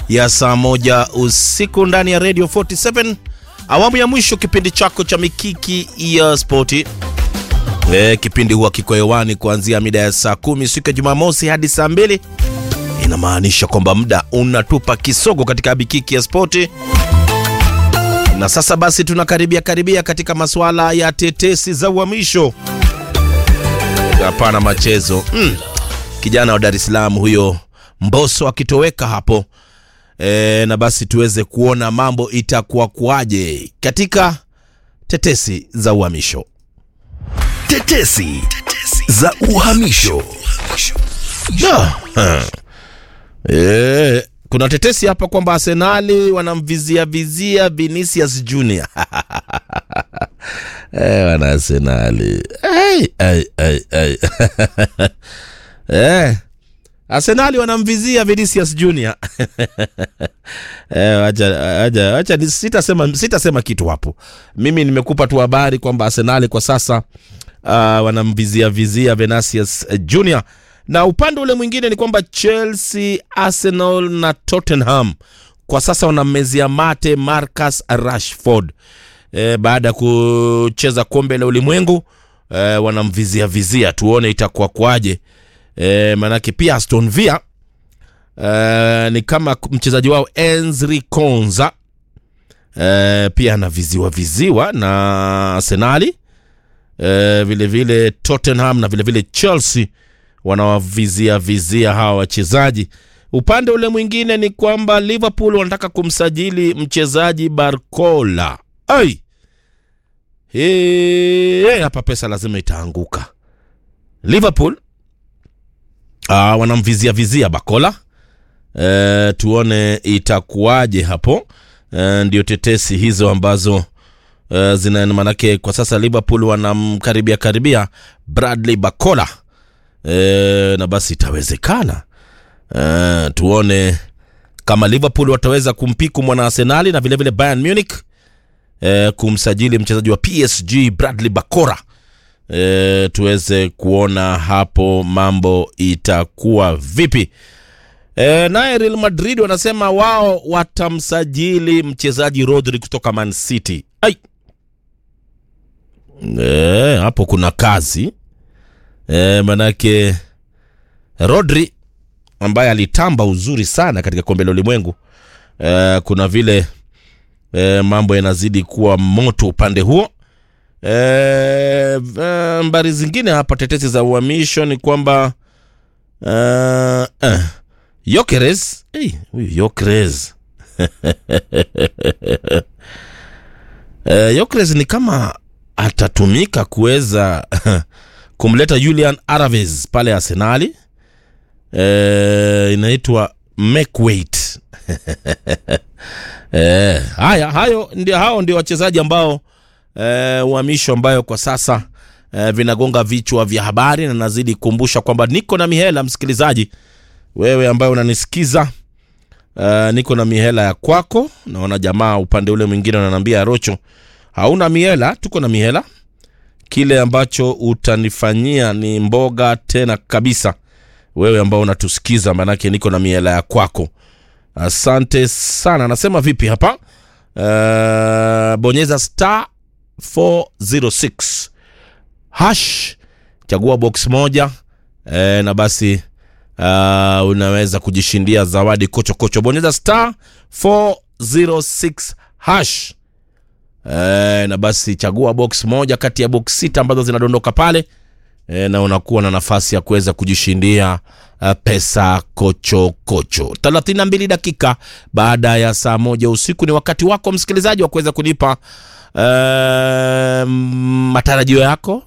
ya saa moja usiku ndani ya Radio 47 awamu ya mwisho, kipindi chako cha mikiki ya spoti. E, kipindi huwa kiko hewani kuanzia mida ya saa kumi siku ya Jumamosi hadi saa mbili. Inamaanisha kwamba muda unatupa kisogo katika mikiki ya spoti, na sasa basi tunakaribia karibia katika masuala ya tetesi za uhamisho. Hapana machezo mm. Kijana wa Dar es Salaam huyo Mbosso akitoweka hapo e, na basi tuweze kuona mambo itakuwa kuaje katika tetesi za uhamisho. Tetesi za uhamisho. Da, ha. E, kuna tetesi hapa kwamba Arsenali wanamvizia vizia Vinicius Junior e, wana Arsenali ai, ai, ai, ai. e, Arsenali wanamvizia Vinicius Junior Eh, acha acha acha ni- sitasema sitasema kitu hapo. Mimi nimekupa tu habari kwamba Arsenali kwa sasa uh, wanamvizia vizia Vinicius Junior, na upande ule mwingine ni kwamba Chelsea, Arsenal na Tottenham kwa sasa wanammezia mate Marcus Rashford e, baada ya kucheza kombe la ulimwengu e, wanamvizia vizia, tuone itakuwa kwaje. E, maanake pia Aston Villa e, ni kama mchezaji wao Enzri Konza e, pia anaviziwa viziwa na Arsenali e, vile vile Tottenham na vile vile Chelsea wanawavizia vizia hawa wachezaji. Upande ule mwingine ni kwamba Liverpool wanataka kumsajili mchezaji Barcola. Ai, Hey, hapa pesa lazima itaanguka. Liverpool ah, wanamvizia vizia Bakola. E, tuone itakuwaje hapo. E, ndio tetesi hizo ambazo e, zina manake kwa sasa Liverpool wanamkaribia karibia Bradley Bakola e, na basi itawezekana e, tuone kama Liverpool wataweza kumpiku mwana Arsenali na vilevile Bayern Munich e, kumsajili mchezaji wa PSG Bradley Bakora e, tuweze kuona hapo mambo itakuwa vipi. E, naye Real Madrid wanasema wao watamsajili mchezaji Rodri kutoka Man City. Ai. E, hapo kuna kazi e, manake Rodri ambaye alitamba uzuri sana katika kombe la ulimwengu e, kuna vile e, mambo yanazidi kuwa moto upande huo. E, e, mbari zingine hapa tetesi za uhamisho ni kwamba e, eh, Yokeres hey, huyu Yokeres e, Yokeres ni kama atatumika kuweza kumleta Julian Alvarez pale Arsenali e, inaitwa make weight e, haya hayo ndio hao ndio wachezaji ambao e, uhamisho ambayo kwa sasa e, vinagonga vichwa vya habari na nazidi kukumbusha kwamba niko na mihela msikilizaji wewe ambaye unanisikiza uh, niko na mihela ya kwako naona jamaa upande ule mwingine wananiambia rocho hauna mihela tuko na mihela kile ambacho utanifanyia ni mboga tena kabisa wewe ambao unatusikiza manake niko na mihela ya kwako asante sana anasema vipi hapa uh, bonyeza star 406 hash chagua box moja e, na basi uh, unaweza kujishindia zawadi kocho kocho bonyeza star 406 hash e, na basi chagua box moja kati ya box sita ambazo zinadondoka pale e, na unakuwa na nafasi ya kuweza kujishindia uh, pesa kocho kocho 32 dakika baada ya saa moja usiku ni wakati wako msikilizaji wa kuweza kunipa uh, matarajio yako